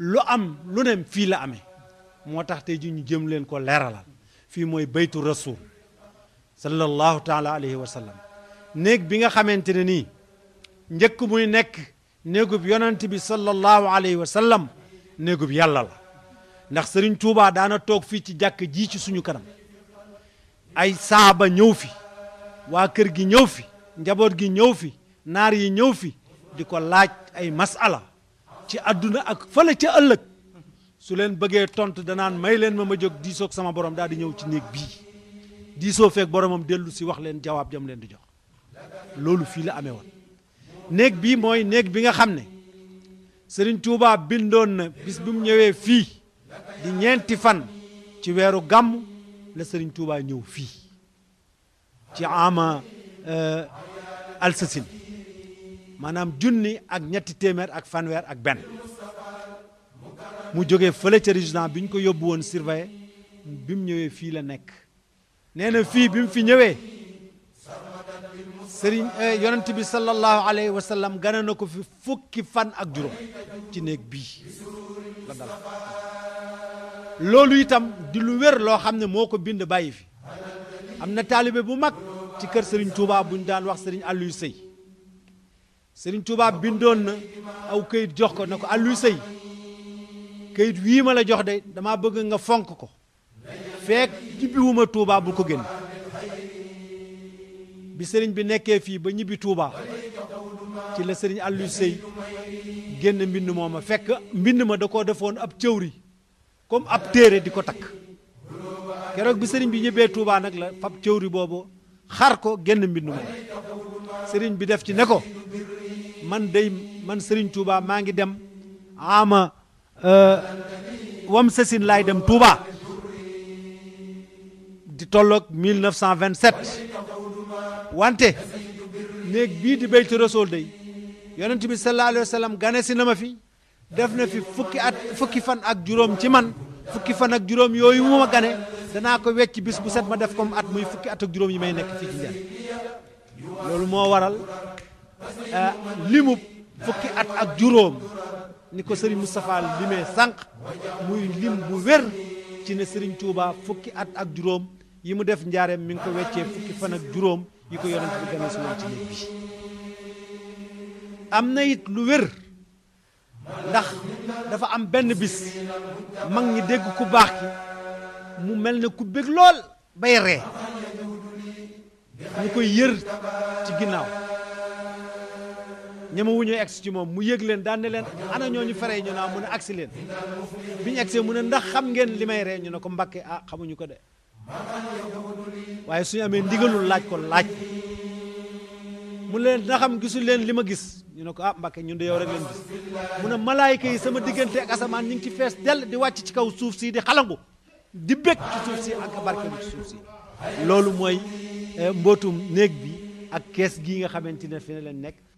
lu am lu ne fii la amee moo tax tey ji ñu jëm leen ko leeralal fii mooy baytu rasul sallallahu taala alayhi wa sallam néeg bi nga xamante ne nii njëkk muy nekk néegub yonent bi sallallahu alayhi wa sallam néegub yàlla la ndax sëriñ Tuubaa daana toog fii ci jàkk ji ci suñu kanam ay saaba ñëw fi waa kër gi ñëw fi njaboot gi ñëw fi naar yi ñëw fi di ko laaj ay masala ci àdduna ak fële ca ëllëg su leen bëggee tontu danaan may leen ma ma jóg diisoog sama borom daal di ñëw ci néeg bii diisoo feeg boromam dellu si wax leen jawaab jam leen di jox loolu fii la amee woon néeg bii mooy néeg bi nga xam ne Sëriñ Tuubaa bindoon na bis bi mu ñëwee fii di ñeenti fan ci weeru gàmm la Sëriñ Tuubaa ñëw fii ci ama alsasin maanaam junni ak ñetti téeméer ak fanweer ak benn mu jógee fële ca résident bi ñu ko yóbbu woon surveillé bi mu ñëwee fii la nekk nee na fii bi mu fi ñëwee sëriñ yonent bi sallallahu alayhi wa sallam gane na ko fi fukki fan ak juróom ci néeg bii la dal loolu itam di lu wér loo xam ne moo ko bind bàyyi fi am na taalibe bu mag ci kër sëriñ Touba bu ñu daan wax sëriñ Aliou Sey sëriñ Touba bindoon na aw këyit jox ko ne ko Aliou Sey këyit wii ma la jox de dama bëgg nga fonk ko feek ñibbiwuma Touba bul ko génn bi sëriñ bi nekkee fii ba ñibbi Touba ci la sëriñ Aliou Sey génn mbind mooma fekk mbind ma da koo defoon ab cëwri comme ab téere di ko takk keroog bi sëriñ bi ñibbee Touba nag la fab cëwri boobu xar ko génn mbind moom sëriñ bi def ci ne ko man day man sëriñ Touba maa ngi dem ama wam sasin laay dem Touba di tolloog 1927 wante néeg bii di Baytu Rasul day yonent bi sallallahu alayhi wa sallam gane si na ma fi def na fi fukki at fukki fan ak juróom ci man fukki fan ak juróom yooyu mu ma gane danaa ko wecc bis bu set ma def comme at muy fukki at ak juróom yi may nekk fii ci njël loolu moo waral limub fukki at ak juróom ni ko Serigne Moustapha limee sànq muy lim bu wér ci ne Serigne Touba fukki at ak juróom yi mu def njaareem mi ngi ko weccee fukki fan ak juróom yi ko yonent bi gane si woon ci néeg bi am na it lu wér ndax dafa am benn bis mag ñi dégg ku baax ki mu mel ne ku bég lool bay ree ñu koy yër ci ginnaaw ñama wu ñuy egsi ci moom mu yëg leen daan ne leen ana ñooñu fere ñu naa mu ne agsi leen bi ñu egsee mu ne ndax xam ngeen li may ree ñu ne ko mbakke ah xamuñu ko de waaye suñu amee ndigalul laaj ko laaj mu leen na xam gisul leen li ma gis ñu ne ko ah mbakke ñun de yow rek leen gis mu ne malaayika yi sama diggante ak asamaan ñu ngi ci fees dell di wàcc ci kaw suuf si di xalangu di bég ci suuf si ak barkeelu ci suuf si loolu mooy mbootum néeg bi ak kees gii nga xamante ne fi ne leen nekk